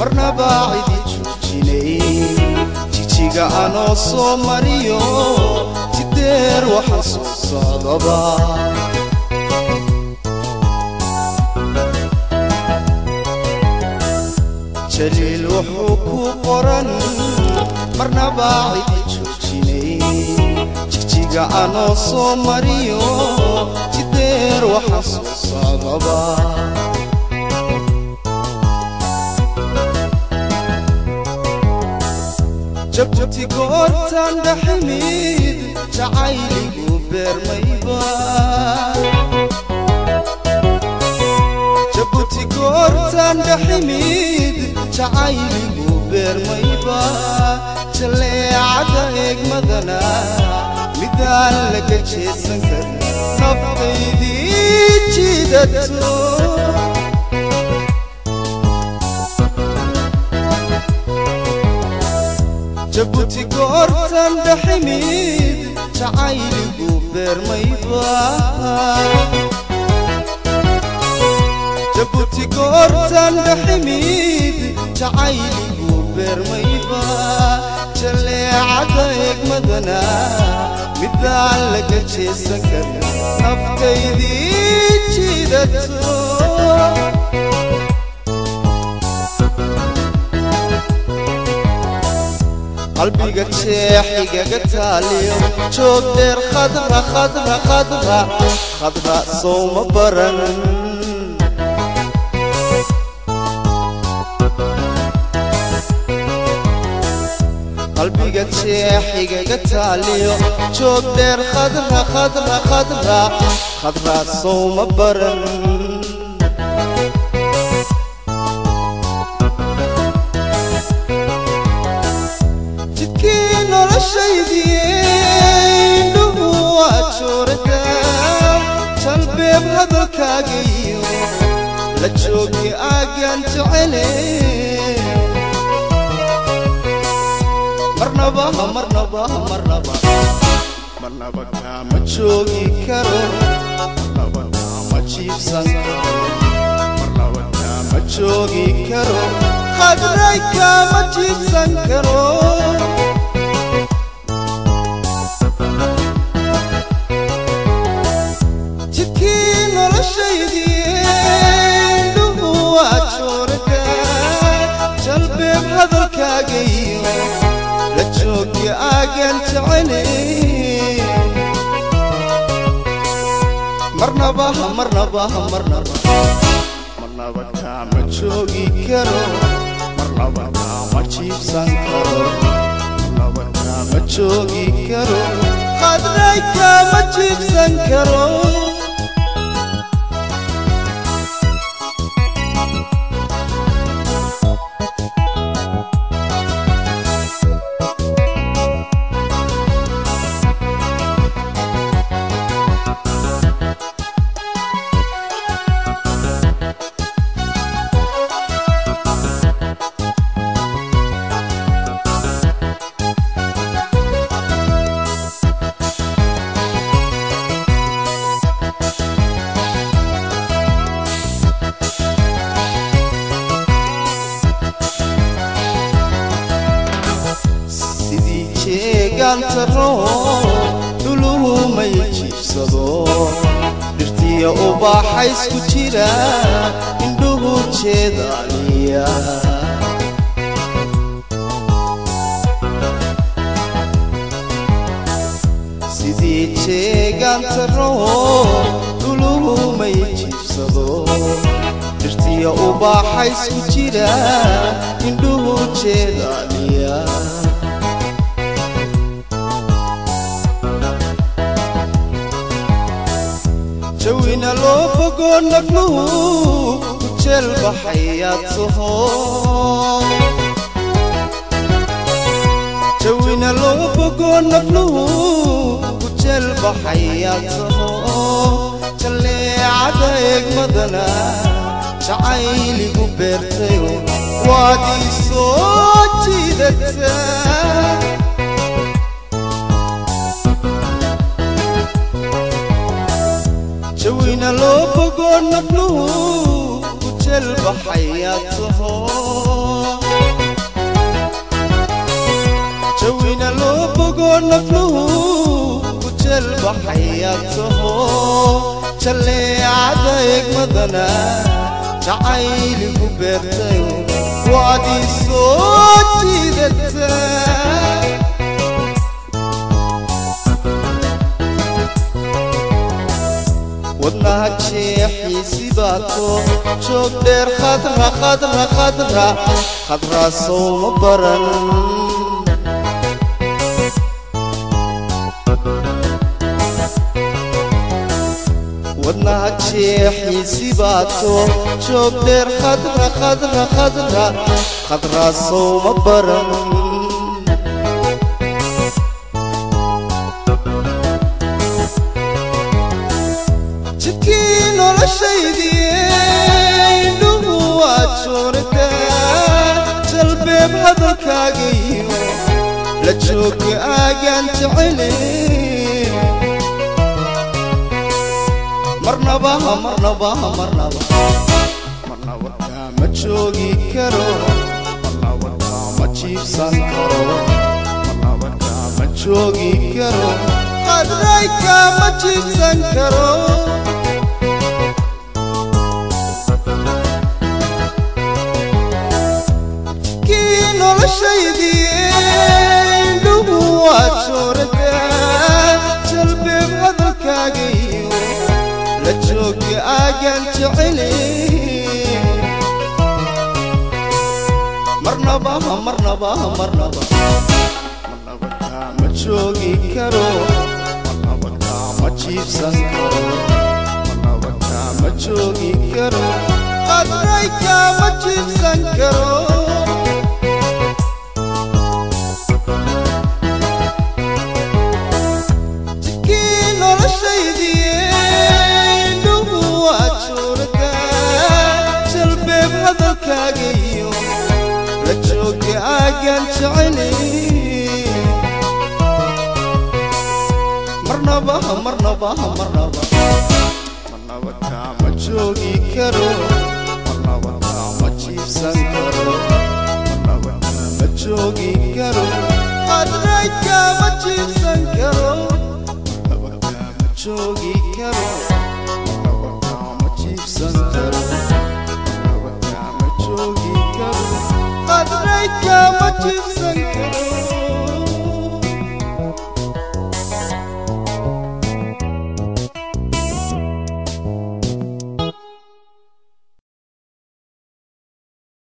marnaba cidi joojinay jijiga anoo soo mariyo jideer waxa soo socdaba jaliil wuxuu ku qoran marnaba cidi joojinay jijiga anoo soo mariyo jideer waxa soo socdaba jabti goortan dhaximid jacayligu beermayba jabuti goortan dhaximid jacayligu beermayba jaleecada eegmadana midaan laga jeesan karin naftaydii jidato jabuti goortan dhaximid jacayligu beermayba jabuti goortan dhaximid jacayligu beermayba jaleecada eegmadana midaan laga jeesan karin naftaydii jidato qalbiga jeexigaga taaliyo joog dheer khadra khadra khadra khadra sowma baran qalbiga jeexigaga taaliyo joog dheer khadra khadra khadra khadra sowma baran jidkii noloshaydiindhuhu waa joorada jalbeeb hadalkaagayo la joogi aagaan jecele marnaba marnaba marnaba marnaba kaama joogi karo marnaba kaama jiibsan karo marnaba kaama joogi karo khadray kaama jiibsan karo jidkii noloshaydiindhuhu waa joorada jalbeeb hadalkaagayo la joogi aagaan jecele marnaba marnaba marnaba marnaba kaama joogi karo marnaba kaama jiibsan karo marnaba kaama joogi karo khadray kaama jiibsan karo sidii jeegaantaro dhuluhu may jiibsado dhirtiya ubaaxaysku jira indhuhu jeedaaliya sidii jeegaantaro dhuluhu may jiibsado dhirtiya ubaaxaysku jira indhuhu jeedaaliya jawina loo fogo nafluhu ku jeel baxayaad taho jawina loo fogo nafluhu ku jeel baxayaad taho jalleecada eegmadana jacayligu beertayo waad ii soo jiidataa jawina loo fogo nafluhu ku jeel baxayaad taho nafluhu ku jelbaxayaad taho jalleecada egmadana jacayligu beertay waad ii soo jiidata wadnaha jeexiisi baato joog dheer khadra khadra khadra khadraa sowma baran wadnaha jeexiisi baato joog dheer khadra khadra khadra khadraa sowma baran jidkii noloshaydii indhuhu waad joortaa jalbeeb hadalkaagayo la jooga aagaan jecelin marnabaha marnabaha marnaba marnaba kaama joogi karo marnaba kaama jiibsan karo marnaba kaama joogi karo qadray kaama jiibsan karo kii noloshaydii indhuhu waad joorataa jalbeeb hadalkaagayo la jooga aagaan jecelin marnabaha marnabaha marnaba marnaba kaama joogi karo marnaba kaama jiibsan karo marnaba kaama joogi karo qadray kaama jiibsan karo jidkii noloshaydii indhuhu waad joortaa jalbeeb hadalkaagayo la jooga aagaan jecelin marnabaha marnabaha marnaba marnaba kaama joogi karo marnaba kaama jiibsan karo marnaba kaama joogi karo qadray kaama jiibsan karo marnaba kaama joogi karo